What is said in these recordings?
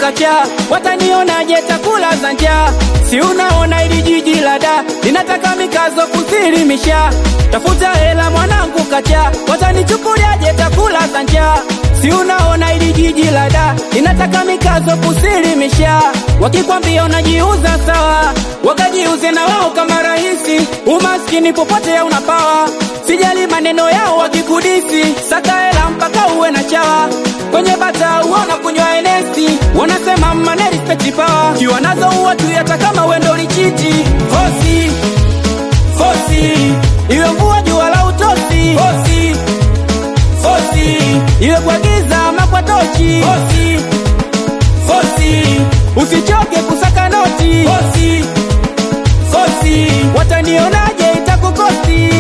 kacha, watanionaje takula za njaa? Si unaona ili jiji la da linataka mikazo kusilimisha, tafuta hela mwanangu kacha, watanichukuliaje takula za njaa? Si unaona ili jiji la da linataka mikazo kusilimisha, wakikwambia unajiuza sawa, wakajiuze na wao kama rahisi, umaskini popote ya unapawa Sijali maneno yao wakikudisi, saka hela mpaka uwe na chawa. Kwenye bata uona kunywa enesi, wanasema mane respect power. Kiwa nazo uwa tu hata kama wendo lichiti. Fosi, fosi, iwe mvua jua la utosi. Fosi, fosi, iwe kwa giza ama kwa tochi. Fosi, fosi, usichoke kusaka noti. Fosi, fosi, watanionaje itakukosti.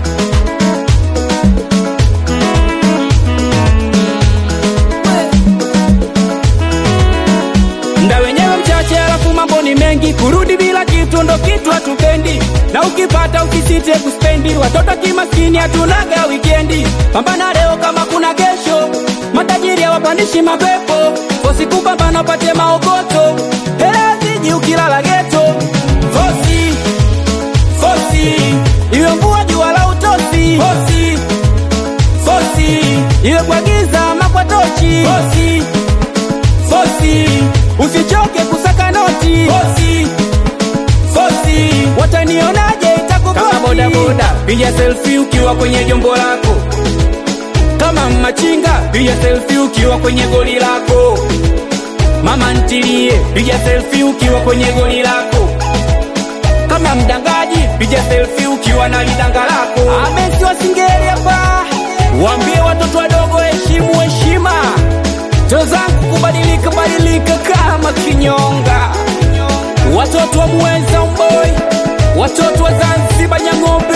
Mda wenyewe mchache, alafu mambo ni mengi. Kurudi bila kitu ndo kitu hatupendi, na ukipata ukisite kuspendi. Watoto kimaskini hatunaga wikendi, pambana leo kama kuna kesho. Matajiri hawapandishi mapepo, fosi kupambana upate maokoto. Hela ziji ukilala geto, fosi fosi, iwe mvua jua la utosi. Fosi fosi, iwe kwa giza ama kwa tochi. Fosi fosi, usichoke kusaka noti. Fosi fosi, watanionaje itakukosi. Kama bodaboda, piga selfie ukiwa kwenye jombo lako. Kama machinga, piga selfie ukiwa kwenye goli lako. Mama ntilie, piga selfie ukiwa kwenye goli lako. Kama mdangaji, piga selfie ukiwa na lidanga lako. Amesi wasingeli hapa, waambie watoto wadogo heshimu heshima. Ndoto zangu kubadilika badilika kama kinyonga. Watoto wa Muheza Mboi, watoto wa Zanzibar Nyang'ombe